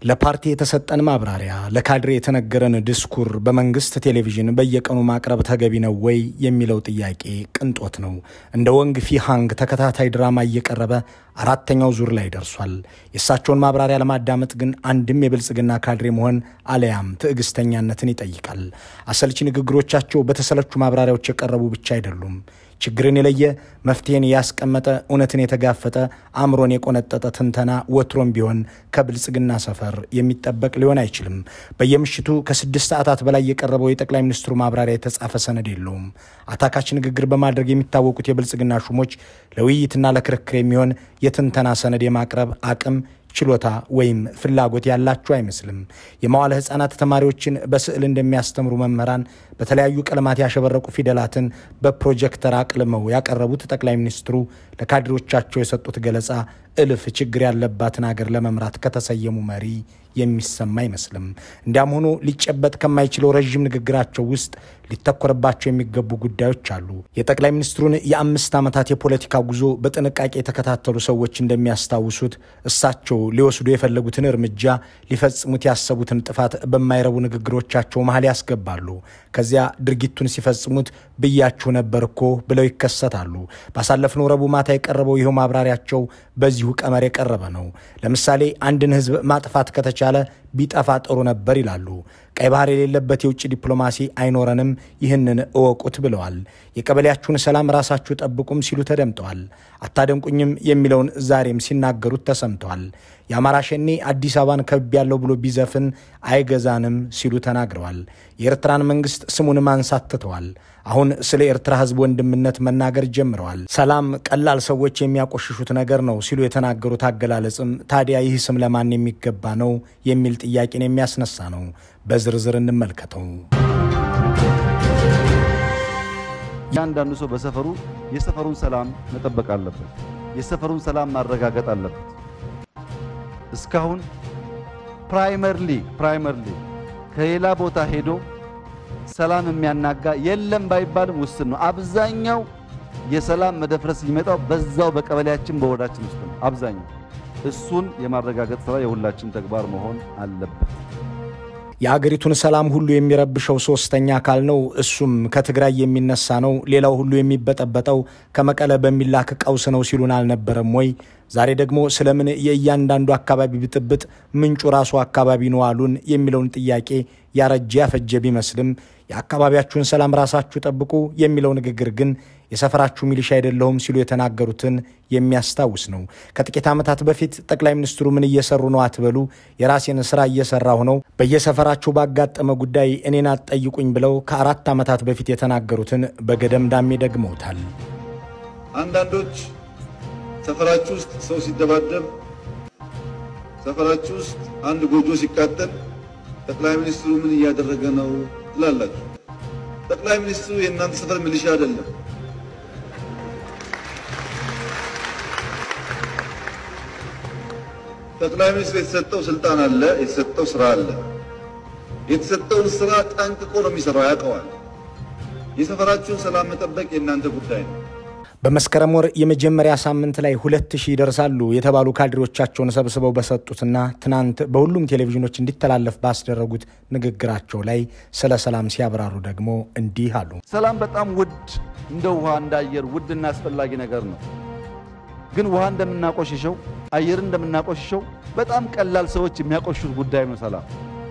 ለፓርቲ የተሰጠን ማብራሪያ፣ ለካድሬ የተነገረን ድስኩር በመንግስት ቴሌቪዥን በየቀኑ ማቅረብ ተገቢ ነው ወይ የሚለው ጥያቄ ቅንጦት ነው። እንደ ወንግ ፊሃንግ ተከታታይ ድራማ እየቀረበ አራተኛው ዙር ላይ ደርሷል። የእሳቸውን ማብራሪያ ለማዳመጥ ግን አንድም የብልጽግና ካድሬ መሆን አለያም ትዕግስተኛነትን ይጠይቃል። አሰልቺ ንግግሮቻቸው በተሰለቹ ማብራሪያዎች የቀረቡ ብቻ አይደሉም። ችግርን የለየ መፍትሄን ያስቀመጠ እውነትን የተጋፈጠ አእምሮን የቆነጠጠ ትንተና ወትሮም ቢሆን ከብልጽግና ሰፈር የሚጠበቅ ሊሆን አይችልም። በየምሽቱ ከስድስት ሰዓታት በላይ የቀረበው የጠቅላይ ሚኒስትሩ ማብራሪያ የተጻፈ ሰነድ የለውም። አታካች ንግግር በማድረግ የሚታወቁት የብልጽግና ሹሞች ለውይይትና ለክርክር የሚሆን የትንተና ሰነድ የማቅረብ አቅም ችሎታ ወይም ፍላጎት ያላቸው አይመስልም። የመዋለ ሕፃናት ተማሪዎችን በስዕል እንደሚያስተምሩ መምህራን በተለያዩ ቀለማት ያሸበረቁ ፊደላትን በፕሮጀክተር አቅልመው ያቀረቡት ጠቅላይ ሚኒስትሩ ለካድሬዎቻቸው የሰጡት ገለጻ እልፍ ችግር ያለባትን አገር ለመምራት ከተሰየሙ መሪ የሚሰማ አይመስልም። እንዲያም ሆኖ ሊጨበጥ ከማይችለው ረዥም ንግግራቸው ውስጥ ሊተኮርባቸው የሚገቡ ጉዳዮች አሉ። የጠቅላይ ሚኒስትሩን የአምስት ዓመታት የፖለቲካ ጉዞ በጥንቃቄ የተከታተሉ ሰዎች እንደሚያስታውሱት እሳቸው ሊወስዱ የፈለጉትን እርምጃ ሊፈጽሙት ያሰቡትን ጥፋት በማይረቡ ንግግሮቻቸው መሀል ያስገባሉ። ከዚያ ድርጊቱን ሲፈጽሙት ብያችሁ ነበር እኮ ብለው ይከሰታሉ። ባሳለፍነው ረቡዕ ማታ የቀረበው ይኸው ማብራሪያቸው በዚሁ ቀመር የቀረበ ነው። ለምሳሌ አንድን ሕዝብ ማጥፋት ከተቻለ ቢጠፋ ጥሩ ነበር ይላሉ። ቀይ ባህር የሌለበት የውጭ ዲፕሎማሲ አይኖረንም፣ ይህንን እወቁት ብለዋል። የቀበሌያችሁን ሰላም ራሳችሁ ጠብቁም ሲሉ ተደምጠዋል። አታደንቁኝም የሚለውን ዛሬም ሲናገሩት ተሰምተዋል። የአማራ ሸኔ አዲስ አበባን ከብ ያለው ብሎ ቢዘፍን አይገዛንም ሲሉ ተናግረዋል። የኤርትራን መንግስት ስሙን ማንሳት ትተዋል። አሁን ስለ ኤርትራ ህዝብ ወንድምነት መናገር ጀምረዋል። ሰላም ቀላል ሰዎች የሚያቆሽሹት ነገር ነው ሲሉ የተናገሩት አገላለጽም ታዲያ ይህ ስም ለማን የሚገባ ነው የሚል ጥያቄን የሚያስነሳ ነው። በዝርዝር እንመልከተው። እያንዳንዱ ሰው በሰፈሩ የሰፈሩን ሰላም መጠበቅ አለበት። የሰፈሩን ሰላም ማረጋገጥ አለበት። እስካሁን ፕራይመርሊ ፕራይመርሊ ከሌላ ቦታ ሄዶ ሰላም የሚያናጋ የለም ባይባልም ውስን ነው። አብዛኛው የሰላም መደፍረስ የሚመጣው በዛው በቀበሌያችን በወረዳችን ውስጥ ነው። አብዛኛው እሱን የማረጋገጥ ስራ የሁላችን ተግባር መሆን አለበት። የአገሪቱን ሰላም ሁሉ የሚረብሸው ሶስተኛ አካል ነው። እሱም ከትግራይ የሚነሳ ነው። ሌላው ሁሉ የሚበጠበጠው ከመቀለ በሚላክ ቀውስ ነው ሲሉን አልነበረም ወይ? ዛሬ ደግሞ ስለምን የእያንዳንዱ አካባቢ ብጥብጥ ምንጩ ራሱ አካባቢ ነው አሉን የሚለውን ጥያቄ ያረጀ ያፈጀ ቢመስልም የአካባቢያችሁን ሰላም ራሳችሁ ጠብቁ የሚለው ንግግር ግን የሰፈራችሁ ሚሊሻ አይደለሁም ሲሉ የተናገሩትን የሚያስታውስ ነው። ከጥቂት ዓመታት በፊት ጠቅላይ ሚኒስትሩ ምን እየሰሩ ነው አትበሉ፣ የራሴን ስራ እየሰራሁ ነው፣ በየሰፈራችሁ ባጋጠመ ጉዳይ እኔን አትጠይቁኝ ብለው ከአራት ዓመታት በፊት የተናገሩትን በገደምዳሜ ደግመውታል። አንዳንዶች ሰፈራችሁ ውስጥ ሰው ሲደባደብ፣ ሰፈራችሁ ውስጥ አንድ ጎጆ ሲቃጠል ጠቅላይ ሚኒስትሩ ምን እያደረገ ነው ትላላችሁ። ጠቅላይ ሚኒስትሩ የእናንተ ሰፈር ሚሊሻ አይደለም። ጠቅላይ ሚኒስትሩ የተሰጠው ስልጣን አለ፣ የተሰጠው ስራ አለ። የተሰጠውን ስራ ጠንቅቆ ነው የሚሰራው፣ ያውቀዋል። የሰፈራችሁን ሰላም መጠበቅ የእናንተ ጉዳይ ነው። በመስከረም ወር የመጀመሪያ ሳምንት ላይ ሁለት ሺህ ይደርሳሉ የተባሉ ካድሬዎቻቸውን ሰብስበው በሰጡትና ትናንት በሁሉም ቴሌቪዥኖች እንዲተላለፍ ባስደረጉት ንግግራቸው ላይ ስለ ሰላም ሲያብራሩ ደግሞ እንዲህ አሉ። ሰላም በጣም ውድ እንደ ውሃ እንደ አየር ውድና አስፈላጊ ነገር ነው። ግን ውሃ እንደምናቆሽሸው አየርን እንደምናቆሽሸው በጣም ቀላል ሰዎች የሚያቆሽሹት ጉዳይ ነው። ሰላም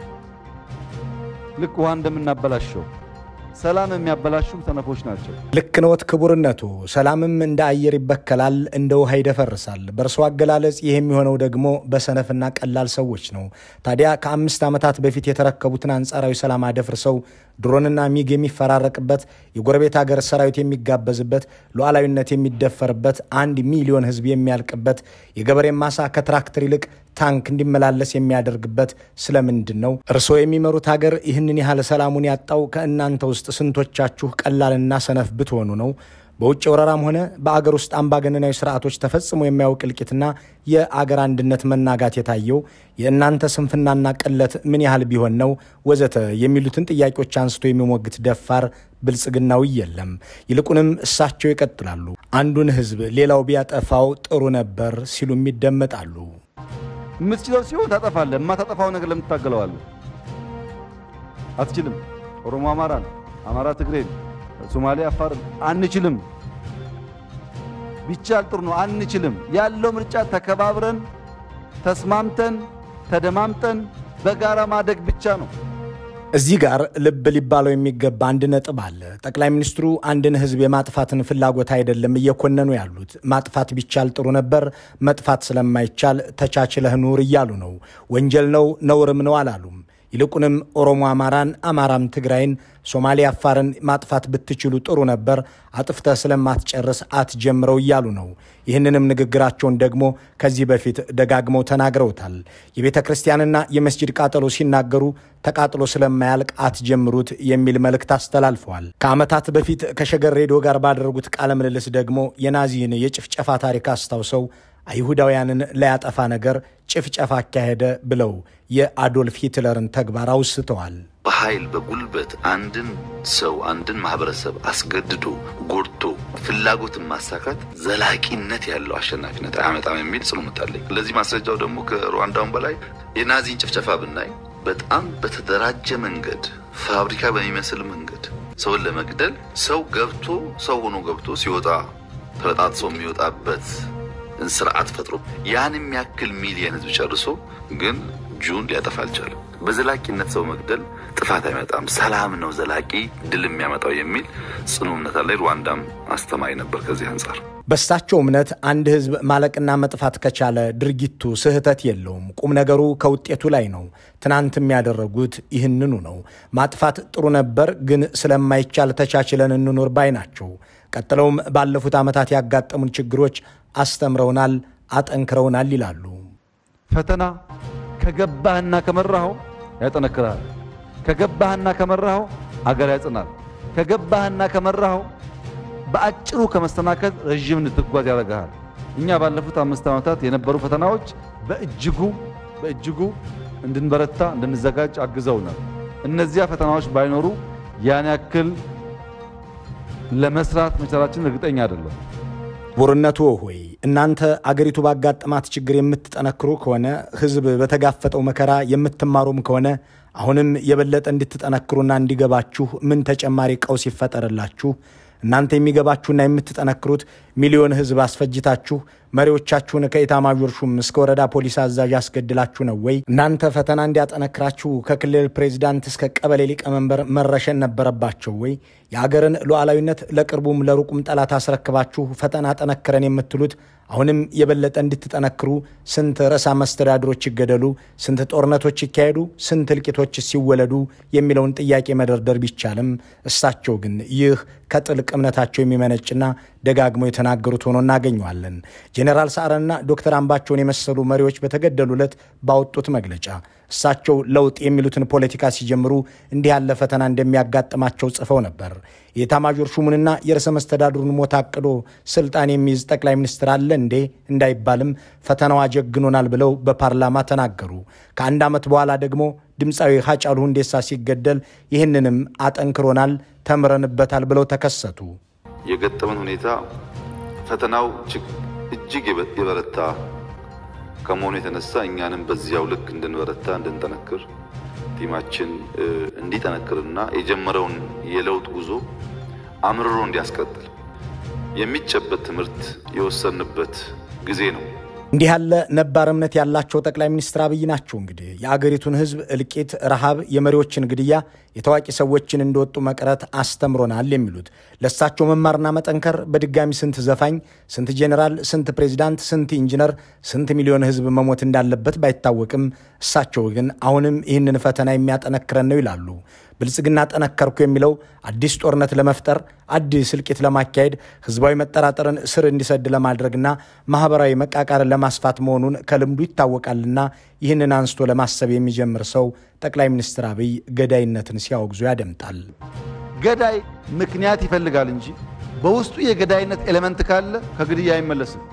ልክ ውሃ እንደምናበላሸው ሰላም የሚያበላሹ ሰነፎች ናቸው። ልክ ነዎት ክቡርነቱ። ሰላምም እንደ አየር ይበከላል፣ እንደ ውሃ ይደፈርሳል። በእርሶ አገላለጽ ይህ የሚሆነው ደግሞ በሰነፍና ቀላል ሰዎች ነው። ታዲያ ከአምስት ዓመታት በፊት የተረከቡትን አንጻራዊ ሰላም አደፍርሰው ድሮንና ሚግ የሚፈራረቅበት፣ የጎረቤት ሀገር ሰራዊት የሚጋበዝበት፣ ሉዓላዊነት የሚደፈርበት፣ አንድ ሚሊዮን ሕዝብ የሚያልቅበት፣ የገበሬ ማሳ ከትራክተር ይልቅ ታንክ እንዲመላለስ የሚያደርግበት ስለምንድን ነው? እርስዎ የሚመሩት ሀገር ይህንን ያህል ሰላሙን ያጣው ከእናንተ ውስጥ ስንቶቻችሁ ቀላልና ሰነፍ ብትሆኑ ነው? በውጭ ወረራም ሆነ በአገር ውስጥ አምባገነናዊ ስርዓቶች ተፈጽሞ የማያውቅ እልቂትና የአገር አንድነት መናጋት የታየው የእናንተ ስንፍናና ቅለት ምን ያህል ቢሆን ነው? ወዘተ የሚሉትን ጥያቄዎች አንስቶ የሚሞግት ደፋር ብልጽግናዊ የለም። ይልቁንም እሳቸው ይቀጥላሉ። አንዱን ህዝብ ሌላው ቢያጠፋው ጥሩ ነበር ሲሉም ይደመጣሉ። የምትችለው ሲሆን ታጠፋለህ። የማታጠፋው ነገር ለምን ትታገለዋለህ? አትችልም። ኦሮሞ አማራን፣ አማራ ትግሬን፣ ሶማሌ አፋርን አንችልም። ቢቻል ጥሩ ነው። አንችልም ያለው ምርጫ ተከባብረን ተስማምተን ተደማምጠን በጋራ ማደግ ብቻ ነው። እዚህ ጋር ልብ ሊባለው የሚገባ አንድ ነጥብ አለ። ጠቅላይ ሚኒስትሩ አንድን ሕዝብ የማጥፋትን ፍላጎት አይደለም እየኮነኑ ያሉት። ማጥፋት ቢቻል ጥሩ ነበር፣ መጥፋት ስለማይቻል ተቻችለህ ኑር እያሉ ነው። ወንጀል ነው ነውርም ነው አላሉም። ይልቁንም ኦሮሞ አማራን፣ አማራም ትግራይን፣ ሶማሌ አፋርን ማጥፋት ብትችሉ ጥሩ ነበር፣ አጥፍተህ ስለማትጨርስ አትጀምረው እያሉ ነው። ይህንንም ንግግራቸውን ደግሞ ከዚህ በፊት ደጋግመው ተናግረውታል። የቤተ ክርስቲያንና የመስጂድ ቃጠሎ ሲናገሩ ተቃጥሎ ስለማያልቅ አትጀምሩት የሚል መልእክት አስተላልፈዋል። ከዓመታት በፊት ከሸገር ሬዲዮ ጋር ባደረጉት ቃለ ምልልስ ደግሞ የናዚን የጭፍጨፋ ታሪክ አስታውሰው አይሁዳውያንን ላያጠፋ ነገር ጭፍጨፋ አካሄደ ብለው የአዶልፍ ሂትለርን ተግባር አውስተዋል። በኃይል በጉልበት አንድን ሰው አንድን ማህበረሰብ አስገድዶ ጎድቶ ፍላጎትን ማሳካት ዘላቂነት ያለው አሸናፊነት አያመጣም የሚል ጽኑ እምነት አለኝ። ለዚህ ማስረጃው ደግሞ ከሩዋንዳውን በላይ የናዚን ጭፍጨፋ ብናይ በጣም በተደራጀ መንገድ ፋብሪካ በሚመስል መንገድ ሰውን ለመግደል ሰው ገብቶ ሰው ሆኖ ገብቶ ሲወጣ ተበጣጥሶ የሚወጣበት ስርዓት ፈጥሮ ያን የሚያክል ሚሊየን ህዝብ ጨርሶ ግን ጁን ሊያጠፋ አልቻለም። በዘላቂነት ሰው መግደል ጥፋት አይመጣም፣ ሰላም ነው ዘላቂ ድል የሚያመጣው የሚል ጽኑ እምነት አለ። ሩዋንዳም አስተማሪ ነበር ከዚህ አንጻር። በሳቸው እምነት አንድ ህዝብ ማለቅና መጥፋት ከቻለ ድርጊቱ ስህተት የለውም። ቁም ነገሩ ከውጤቱ ላይ ነው። ትናንትም ያደረጉት ይህንኑ ነው። ማጥፋት ጥሩ ነበር፣ ግን ስለማይቻል ተቻችለን እንኖር ባይ ናቸው። ቀጥለውም ባለፉት ዓመታት ያጋጠሙን ችግሮች አስተምረውናል፣ አጠንክረውናል ይላሉ። ፈተና ከገባህና ከመራኸው ያጠነክርሃል። ከገባህና ከመራኸው አገር ያጽናል። ከገባህና ከመራኸው በአጭሩ ከመስተናከል ረዥም እንድትጓዝ ያደርግሃል። እኛ ባለፉት አምስት ዓመታት የነበሩ ፈተናዎች በእጅጉ በእጅጉ እንድንበረታ እንድንዘጋጅ አግዘውናል። እነዚያ ፈተናዎች ባይኖሩ ያን ያክል ለመስራት መቻላችን እርግጠኛ አይደለም። ክቡርነቱ ሆይ እናንተ አገሪቱ ባጋጠማት ችግር የምትጠነክሩ ከሆነ ሕዝብ በተጋፈጠው መከራ የምትማሩም ከሆነ አሁንም የበለጠ እንድትጠነክሩና እንዲገባችሁ ምን ተጨማሪ ቀውስ ይፈጠርላችሁ? እናንተ የሚገባችሁና የምትጠነክሩት ሚሊዮን ሕዝብ አስፈጅታችሁ መሪዎቻችሁን ከኢታማዦር ሹም እስከ ወረዳ ፖሊስ አዛዥ አስገድላችሁ ነው ወይ? እናንተ ፈተና እንዲያጠነክራችሁ ከክልል ፕሬዚዳንት እስከ ቀበሌ ሊቀመንበር መረሸን ነበረባቸው ወይ? የአገርን ሉዓላዊነት ለቅርቡም ለሩቁም ጠላት አስረክባችሁ ፈተና ጠነክረን የምትሉት አሁንም የበለጠ እንድትጠነክሩ ስንት ርዕሰ መስተዳድሮች ይገደሉ፣ ስንት ጦርነቶች ይካሄዱ፣ ስንት እልቂቶች ሲወለዱ የሚለውን ጥያቄ መደርደር ቢቻልም እሳቸው ግን ይህ ከጥልቅ እምነታቸው የሚመነጭና ደጋግመው የተናገሩት ሆኖ እናገኘዋለን። ጄኔራል ሰዓረንና ዶክተር አምባቸውን የመሰሉ መሪዎች በተገደሉለት ባወጡት መግለጫ እሳቸው ለውጥ የሚሉትን ፖለቲካ ሲጀምሩ እንዲህ ያለ ፈተና እንደሚያጋጥማቸው ጽፈው ነበር። የኤታማዦር ሹሙንና የርዕሰ መስተዳድሩን ሞት አቅዶ ስልጣን የሚይዝ ጠቅላይ ሚኒስትር አለ እንዴ እንዳይባልም ፈተናው አጀግኖናል ብለው በፓርላማ ተናገሩ። ከአንድ ዓመት በኋላ ደግሞ ድምፃዊ ሀጫሉ ሁንዴሳ ሲገደል ይህንንም አጠንክሮናል፣ ተምረንበታል ብለው ተከሰቱ። የገጠመን ሁኔታ ፈተናው እጅግ የበረታ ከመሆኑ የተነሳ እኛንም በዚያው ልክ እንድንበረታ እንድንጠነክር ቲማችን እንዲጠነክርና የጀመረውን የለውጥ ጉዞ አምርሮ እንዲያስቀጥል የሚጨበት ትምህርት የወሰንበት ጊዜ ነው። እንዲህ ያለ ነባር እምነት ያላቸው ጠቅላይ ሚኒስትር አብይ ናቸው። እንግዲህ የአገሪቱን ሕዝብ እልቂት፣ ረሃብ፣ የመሪዎችን ግድያ፣ የታዋቂ ሰዎችን እንደወጡ መቅረት አስተምሮናል የሚሉት ለእሳቸው መማርና መጠንከር በድጋሚ ስንት ዘፋኝ፣ ስንት ጄኔራል፣ ስንት ፕሬዚዳንት፣ ስንት ኢንጂነር፣ ስንት ሚሊዮን ሕዝብ መሞት እንዳለበት ባይታወቅም እሳቸው ግን አሁንም ይህንን ፈተና የሚያጠነክረን ነው ይላሉ። ብልጽግና ጠነከርኩ የሚለው አዲስ ጦርነት ለመፍጠር አዲስ እልቂት ለማካሄድ ህዝባዊ መጠራጠርን ስር እንዲሰድ ለማድረግና ማህበራዊ መቃቃርን ለማስፋት መሆኑን ከልምዱ ይታወቃልና ይህንን አንስቶ ለማሰብ የሚጀምር ሰው ጠቅላይ ሚኒስትር አብይ ገዳይነትን ሲያወግዙ ያደምጣል። ገዳይ ምክንያት ይፈልጋል እንጂ በውስጡ የገዳይነት ኤሌመንት ካለ ከግድያ አይመለስም።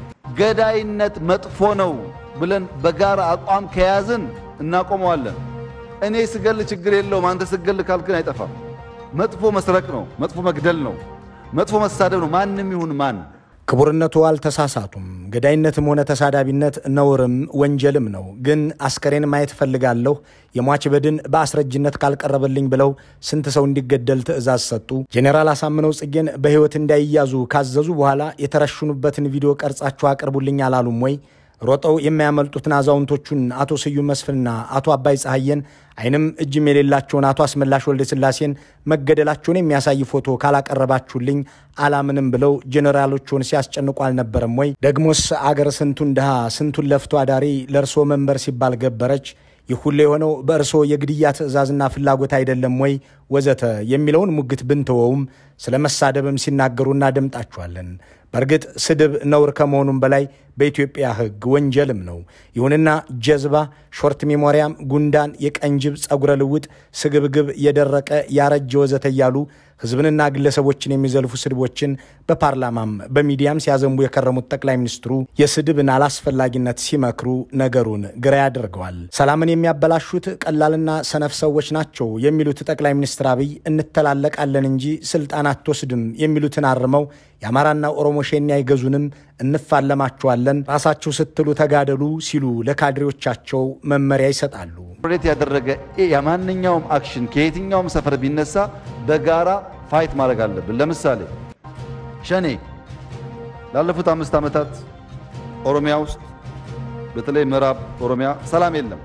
ገዳይነት መጥፎ ነው ብለን በጋራ አቋም ከያዝን እናቆመዋለን። እኔ ስገል ችግር የለውም አንተ ስገል ካልክን አይጠፋም። መጥፎ መስረቅ ነው፣ መጥፎ መግደል ነው፣ መጥፎ መሳደብ ነው። ማንም ይሁን ማን ክቡርነቱ አልተሳሳቱም። ገዳይነትም ሆነ ተሳዳቢነት ነውርም ወንጀልም ነው። ግን አስከሬን ማየት እፈልጋለሁ፣ የሟች በድን በአስረጅነት ካልቀረበልኝ ብለው ስንት ሰው እንዲገደል ትዕዛዝ ሰጡ። ጄኔራል አሳምነው ጽጌን በሕይወት እንዳይያዙ ካዘዙ በኋላ የተረሽኑበትን ቪዲዮ ቀርጻችሁ አቅርቡልኝ አላሉም ወይ? ሮጠው የሚያመልጡትን አዛውንቶቹን አቶ ስዩም መስፍንና አቶ አባይ ፀሐየን አይንም እጅም የሌላቸውን አቶ አስመላሽ ወልደ ስላሴን መገደላቸውን የሚያሳይ ፎቶ ካላቀረባችሁልኝ አላምንም ብለው ጄኔራሎቹን ሲያስጨንቁ አልነበረም ወይ? ደግሞስ አገር ስንቱን ድሃ ስንቱን ለፍቶ አዳሪ ለእርሶ መንበር ሲባል ገበረች። ይህ ሁሉ የሆነው በእርስዎ የግድያ ትዕዛዝና ፍላጎት አይደለም ወይ? ወዘተ የሚለውን ሙግት ብንተወውም ስለ መሳደብም ሲናገሩ እናደምጣችኋለን። በእርግጥ ስድብ ነውር ከመሆኑም በላይ በኢትዮጵያ ሕግ ወንጀልም ነው። ይሁንና ጀዝባ፣ ሾርት ሜሞሪያም፣ ጉንዳን፣ የቀንጅብ ጸጉረ ልውጥ፣ ስግብግብ፣ የደረቀ ያረጀ ወዘተ እያሉ ሕዝብንና ግለሰቦችን የሚዘልፉ ስድቦችን በፓርላማም በሚዲያም ሲያዘንቡ የከረሙት ጠቅላይ ሚኒስትሩ የስድብን አላስፈላጊነት ሲመክሩ ነገሩን ግራ ያደርገዋል። ሰላምን የሚያበላሹት ቀላልና ሰነፍ ሰዎች ናቸው የሚሉት ጠቅላይ ሚኒስትር አብይ እንተላለቃለን እንጂ ስልጣን አትወስድም የሚሉትን አርመው የአማራና ኦሮሞ ሸኔ አይገዙንም፣ እንፋለማቸዋለን፣ ራሳችሁ ስትሉ ተጋደሉ ሲሉ ለካድሬዎቻቸው መመሪያ ይሰጣሉ። ሬት ያደረገ የማንኛውም አክሽን ከየትኛውም ሰፈር ቢነሳ በጋራ ፋይት ማድረግ አለብን። ለምሳሌ ሸኔ ላለፉት አምስት ዓመታት ኦሮሚያ ውስጥ በተለይ ምዕራብ ኦሮሚያ ሰላም የለም።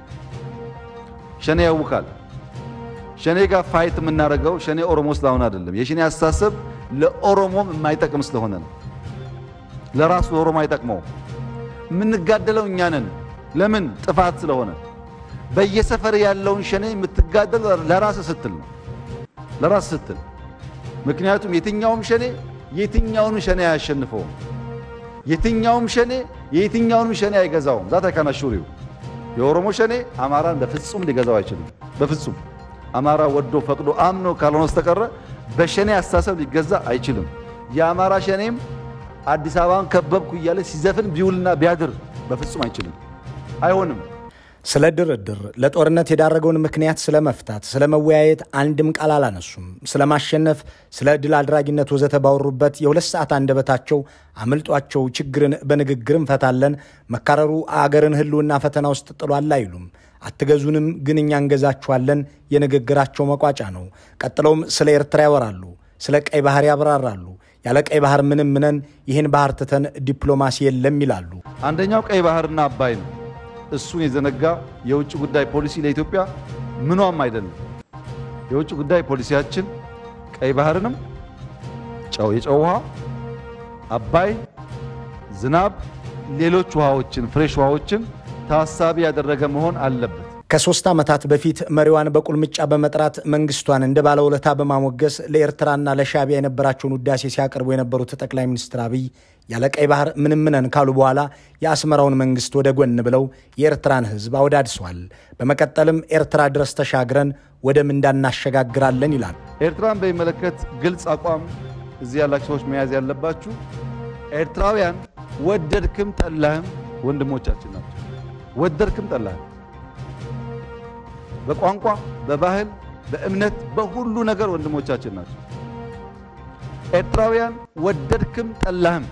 ሸኔ ያውካል። ሸኔ ጋር ፋይት የምናደርገው ሸኔ ኦሮሞ ስለሆነ አይደለም። የሸኔ አስተሳሰብ ለኦሮሞም የማይጠቅም ስለሆነ ነው። ለራሱ ለኦሮሞ አይጠቅመው። የምንጋደለው እኛ ነን። ለምን? ጥፋት ስለሆነ። በየሰፈር ያለውን ሸኔ የምትጋደል ለራስ ስትል ነው። ለራስ ስትል ምክንያቱም የትኛውም ሸኔ የትኛውንም ሸኔ አያሸንፈውም። የትኛውም ሸኔ የትኛውንም ሸኔ አይገዛውም። ዛት አይካናሹሪው የኦሮሞ ሸኔ አማራን በፍጹም ሊገዛው አይችልም። በፍጹም አማራ ወዶ ፈቅዶ አምኖ ካልሆነ በስተቀረ በሸኔ አስተሳሰብ ሊገዛ አይችልም። የአማራ ሸኔም አዲስ አበባን ከበብኩ እያለ ሲዘፍን ቢውልና ቢያድር በፍጹም አይችልም፣ አይሆንም። ስለ ድርድር፣ ለጦርነት የዳረገውን ምክንያት ስለ መፍታት፣ ስለ መወያየት አንድም ቃል አላነሱም። ስለ ማሸነፍ፣ ስለ ድል አድራጊነት ወዘተ ባወሩበት የሁለት ሰዓት አንደበታቸው አምልጧቸው ችግርን በንግግር እንፈታለን፣ መካረሩ አገርን ሕልውና ፈተና ውስጥ ጥሏል አይሉም። አትገዙንም፣ ግን እኛ እንገዛችኋለን የንግግራቸው መቋጫ ነው። ቀጥለውም ስለ ኤርትራ ያወራሉ፣ ስለ ቀይ ባህር ያብራራሉ። ያለ ቀይ ባህር ምንም ምነን ይህን ባህር ትተን ዲፕሎማሲ የለም ይላሉ። አንደኛው ቀይ ባህርና አባይ ነው። እሱን የዘነጋ የውጭ ጉዳይ ፖሊሲ ለኢትዮጵያ ምኗም አይደለም። የውጭ ጉዳይ ፖሊሲያችን ቀይ ባህርንም ጨው የጨው ውሃ፣ አባይ፣ ዝናብ፣ ሌሎች ውሃዎችን ፍሬሽ ውሃዎችን ታሳቢ ያደረገ መሆን አለበት። ከሶስት ዓመታት በፊት መሪዋን በቁልምጫ በመጥራት መንግስቷን እንደ ባለውለታ በማሞገስ ለኤርትራና ለሻዕቢያ የነበራቸውን ውዳሴ ሲያቀርቡ የነበሩት ጠቅላይ ሚኒስትር አብይ ያለ ቀይ ባህር ምንም ነን ካሉ በኋላ የአስመራውን መንግስት ወደ ጎን ብለው የኤርትራን ሕዝብ አወዳድሰዋል። በመቀጠልም ኤርትራ ድረስ ተሻግረን ወደ ምንዳ እናሸጋግራለን ይላል። ኤርትራን በሚመለከት ግልጽ አቋም እዚህ ያላችሁ ሰዎች መያዝ ያለባችሁ ኤርትራውያን ወደድክም ጠላህም ወንድሞቻችን ናቸው። ወደድክም ጠላህም በቋንቋ፣ በባህል፣ በእምነት፣ በሁሉ ነገር ወንድሞቻችን ናቸው። ኤርትራውያን ወደድክም ጠላህም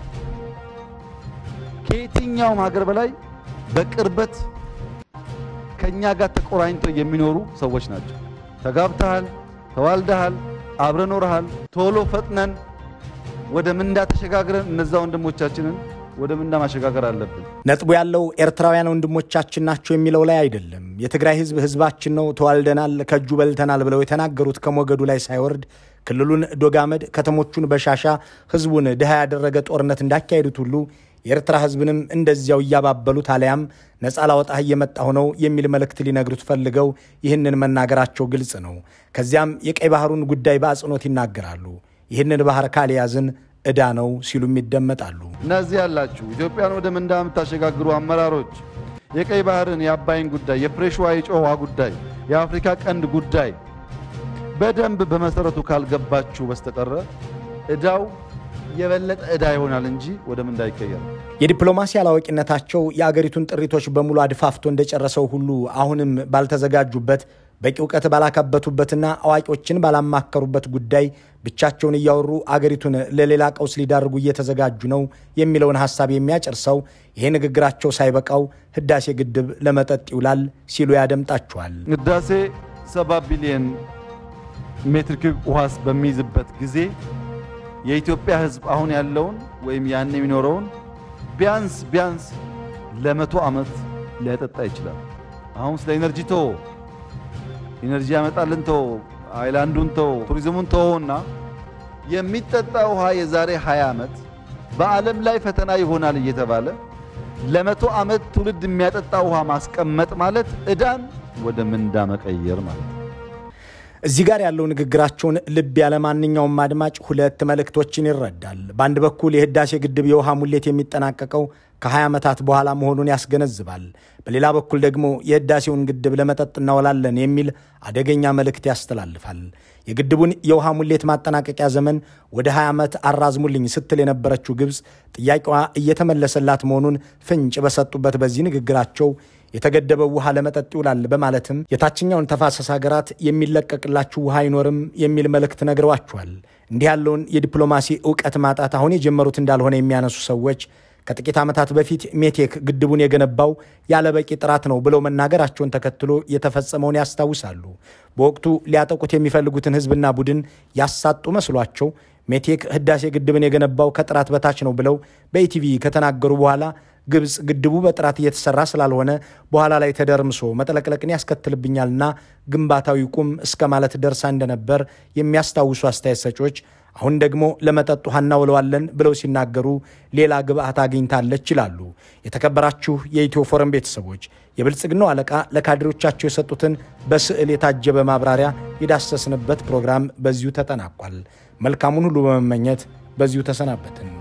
ከየትኛውም ሀገር በላይ በቅርበት ከእኛ ጋር ተቆራኝተው የሚኖሩ ሰዎች ናቸው። ተጋብተሃል፣ ተዋልደሃል፣ አብረ ኖረሃል። ቶሎ ፈጥነን ወደ ምንዳ ተሸጋግረን እነዛ ወንድሞቻችንን ወደ ምንዳ ማሸጋገር አለብን። ነጥቡ ያለው ኤርትራውያን ወንድሞቻችን ናቸው የሚለው ላይ አይደለም። የትግራይ ህዝብ ህዝባችን ነው፣ ተዋልደናል፣ ከእጁ በልተናል ብለው የተናገሩት ከሞገዱ ላይ ሳይወርድ ክልሉን ዶጋመድ፣ ከተሞቹን በሻሻ ህዝቡን ድሃ ያደረገ ጦርነት እንዳካሄዱት ሁሉ የኤርትራ ህዝብንም እንደዚያው እያባበሉት አሊያም ነፃ ላወጣህ እየመጣሁ ነው የሚል መልእክት ሊነግሩት ፈልገው ይህንን መናገራቸው ግልጽ ነው። ከዚያም የቀይ ባህሩን ጉዳይ በአጽንኦት ይናገራሉ። ይህንን ባህር ካልያዝን ዕዳ ነው ሲሉም ይደመጣሉ። እነዚህ ያላችሁ ኢትዮጵያን ወደ ምንዳ የምታሸጋግሩ አመራሮች የቀይ ባህርን፣ የአባይን ጉዳይ፣ የፍሬሽ ውሃ የጨው ውሃ ጉዳይ፣ የአፍሪካ ቀንድ ጉዳይ በደንብ በመሰረቱ ካልገባችሁ በስተቀረ ዕዳው የበለጠ ዕዳ ይሆናል እንጂ ወደ ምንዳ አይቀየርም። የዲፕሎማሲ አላዋቂነታቸው የአገሪቱን ጥሪቶች በሙሉ አድፋፍቶ እንደጨረሰው ሁሉ አሁንም ባልተዘጋጁበት በቂ እውቀት ባላካበቱበትና አዋቂዎችን ባላማከሩበት ጉዳይ ብቻቸውን እያወሩ አገሪቱን ለሌላ ቀውስ ሊዳርጉ እየተዘጋጁ ነው የሚለውን ሐሳብ የሚያጨርሰው ይሄ ንግግራቸው ሳይበቃው ህዳሴ ግድብ ለመጠጥ ይውላል ሲሉ ያደምጣቸዋል። ህዳሴ ሰባ ቢሊየን ሜትር ኪዩብ ውሃስ በሚይዝበት ጊዜ የኢትዮጵያ ህዝብ አሁን ያለውን ወይም ያን የሚኖረውን ቢያንስ ቢያንስ ለመቶ ዓመት ሊያጠጣ ይችላል። አሁን ስለ ኢነርጂ ቶ ኢነርጂ ያመጣልን ቶ አይላንዱን ቶ ቱሪዝሙን ተወውና የሚጠጣ ውሃ የዛሬ 20 ዓመት በዓለም ላይ ፈተና ይሆናል እየተባለ ለመቶ ዓመት ትውልድ የሚያጠጣ ውሃ ማስቀመጥ ማለት ዕዳን ወደ ምንዳ መቀየር ማለት ነው። እዚህ ጋር ያለው ንግግራቸውን ልብ ያለ ማንኛውም አድማጭ ሁለት መልእክቶችን ይረዳል። በአንድ በኩል የህዳሴ ግድብ የውሃ ሙሌት የሚጠናቀቀው ከ20 ዓመታት በኋላ መሆኑን ያስገነዝባል። በሌላ በኩል ደግሞ የህዳሴውን ግድብ ለመጠጥ እናውላለን የሚል አደገኛ መልእክት ያስተላልፋል። የግድቡን የውሃ ሙሌት ማጠናቀቂያ ዘመን ወደ 20 ዓመት አራዝሙልኝ ስትል የነበረችው ግብፅ ጥያቄዋ እየተመለሰላት መሆኑን ፍንጭ በሰጡበት በዚህ ንግግራቸው የተገደበው ውሃ ለመጠጥ ይውላል በማለትም የታችኛውን ተፋሰስ ሀገራት የሚለቀቅላችሁ ውሃ አይኖርም የሚል መልእክት ነግረዋቸዋል። እንዲህ ያለውን የዲፕሎማሲ እውቀት ማጣት አሁን የጀመሩት እንዳልሆነ የሚያነሱ ሰዎች ከጥቂት ዓመታት በፊት ሜቴክ ግድቡን የገነባው ያለ በቂ ጥራት ነው ብለው መናገራቸውን ተከትሎ የተፈጸመውን ያስታውሳሉ። በወቅቱ ሊያጠቁት የሚፈልጉትን ህዝብና ቡድን ያሳጡ መስሏቸው ሜቴክ ህዳሴ ግድብን የገነባው ከጥራት በታች ነው ብለው በኢቲቪ ከተናገሩ በኋላ ግብፅ ግድቡ በጥራት እየተሰራ ስላልሆነ በኋላ ላይ ተደርምሶ መጥለቅለቅን ያስከትልብኛልና ግንባታው ይቁም እስከ ማለት ደርሳ እንደነበር የሚያስታውሱ አስተያየት ሰጪዎች አሁን ደግሞ ለመጠጥ ውሃ እናውለዋለን ብለው ሲናገሩ ሌላ ግብአት አግኝታለች ይላሉ። የተከበራችሁ የኢትዮ ፎረም ቤተሰቦች የብልጽግናው አለቃ ለካድሬዎቻቸው የሰጡትን በስዕል የታጀበ ማብራሪያ የዳሰስንበት ፕሮግራም በዚሁ ተጠናቋል። መልካሙን ሁሉ በመመኘት በዚሁ ተሰናበትን።